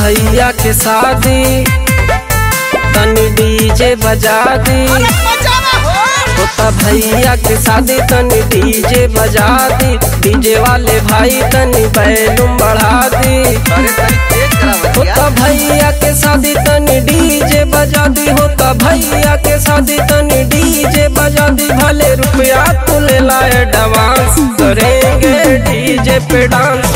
भैया के शादी तनी डीजे बजा दी होता भैया के शादी तनी डीजे बजा दी डीजे वाले भाई तनी बैलूम बढ़ा दी होता भैया के शादी तनी डीजे बजा दी होता भैया के शादी तनी डीजे बजा दी भले रुपया तू ले लाए डांस करेंगे डीजे पे डांस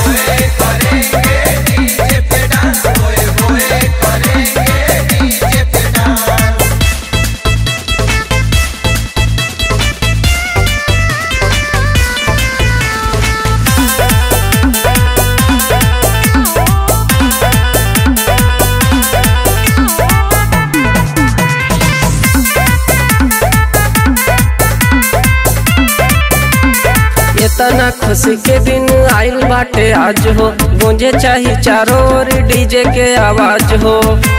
इतना खुशी के दिन आइल बाटे आज हो गूंजे चाही चारों ओर डीजे के आवाज हो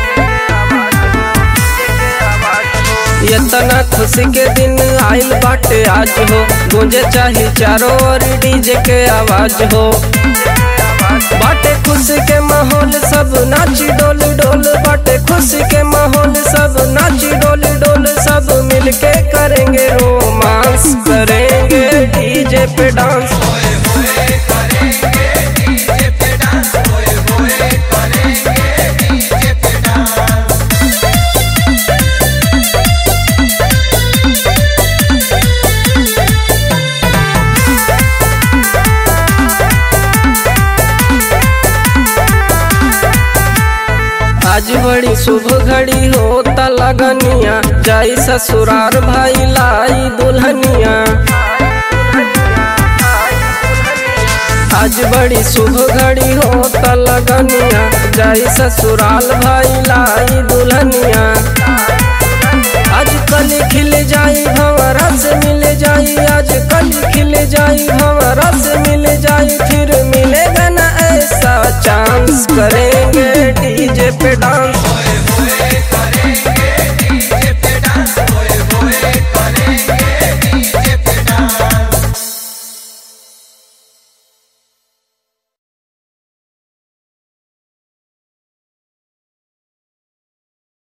इतना खुशी के दिन आइल बाटे आज हो गूंजे चाही चारों ओर डीजे के आवाज हो बाटे खुशी के माहौल सब नाची डोल डोल बाटे खुशी के माहौल सब नाची डोल डोल सब मिलके करेंगे रोमांस करेंगे डीजे पे डांस आज बड़ी शुभ घड़ी होता लगनिया जाई ससुरार भाई लाई दुल्हनिया आज बड़ी शुभ घड़ी होता लगनिया जाई ससुराल भाई लाई दुल्हनिया